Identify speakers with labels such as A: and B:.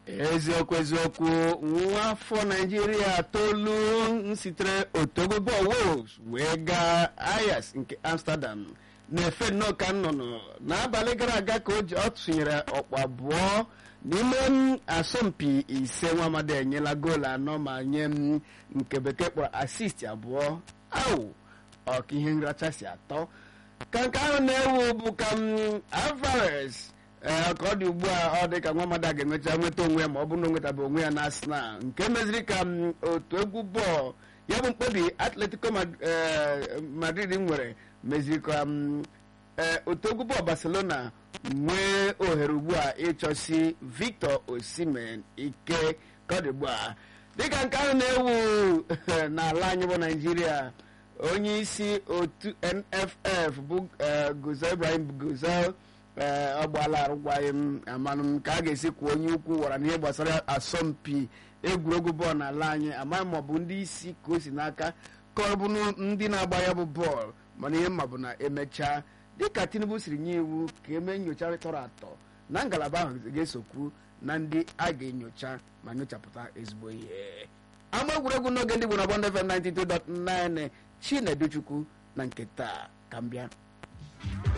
A: eziokwu eziokwu nwa afọ naijiria tolu sitere otogo wolves wee gaa ayas nke amsterdam na-efe nnọọ ka nnụnụ n'abalị gara aga ka o ji ọ tụnyere ọkpụ abụọ n'ime m asọmpi ise nwa amadi enyela goolu anọ ma nye m nke bekee kpọrọ asist abụọ awụ ọka ihe nracha si atọ ka nke ahụ na-ewu bụ ka m alvarez ee ka ọ dị ugbu a ọ dị ka nwa amadi a ga-enwecha nweta onwe ya ma ọ bụrụ na o nwetabe onwe ya na arsenal nke meziri ka m otu egwu bọọlụ ya bụ mkpebi atletico madrid nwere meziri ka m otu egwu bọọlụ barcelona nwee ohere ugbu a ịchọsi victor osimhen ike ka ọ dị ugbu a dịka nke ahụ na-ewu n'ala anyị bụ naijiria onye isi otu nff bụ guzel ibrahim guzel ọ gbaala arụgwaghị m amanụ m ka a ga-esi kwuo onye ukwu wara n'ihe gbasara asọmpi egwuregwu bọọlụ n'ala anyị amaghị ma ọ bụ ndị isi ka o si n'aka ka ọ bụ ndị na-agba ya bụ bọọlụ mana ihe mma bụ na emechaa dịka tinubu siri nye iwu ka eme nyocha tọrọ atọ na ngalaba ahụ ga-esokwu na ndị a ga-enyocha ma nyochapụta ezigbo ihe ama egwuregwu n'oge ndị Igbo na Bond FM 92.9 Chinedu Chukwu na nke taa ka m bịa